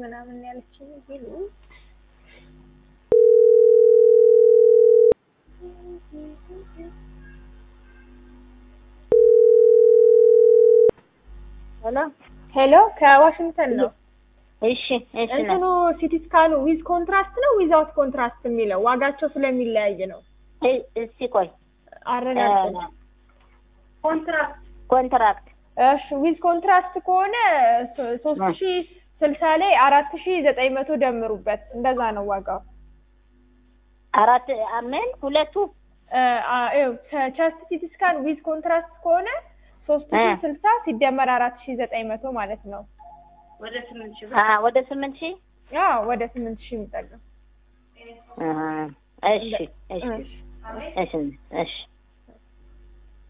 ምናምን ያለችኝ ቢሉ ሄሎ ሄሎ ከዋሽንግተን ነው። እሺ እሺ ነው እንትኑ ሲቲ ስካኑ ዊዝ ኮንትራስት ነው ዊዛውት ኮንትራስት የሚለው ዋጋቸው ስለሚለያይ ነው። እ- እስቲ ቆይ አረጋግጥ። ኮንትራክት ኮንትራክት እሺ ዊዝ ኮንትራስት ከሆነ ሶ- ሶስት ሺ ስልሳ ላይ አራት ሺ ዘጠኝ መቶ ደምሩበት እንደዛ ነው ዋጋው። አራት አምን ሁለቱ ቸስት ሲቲ ስካን ዊዝ ኮንትራስት ከሆነ ሶስት ሺ እ። ስልሳ ሲደመር አራት ሺ ዘጠኝ መቶ ማለት ነው። አ ወደ ስምንት ሺህ ያ ወደ ስምንት ሺ የሚጠጋ አሀ። እሺ እሺ እሺ። እሺ እሺ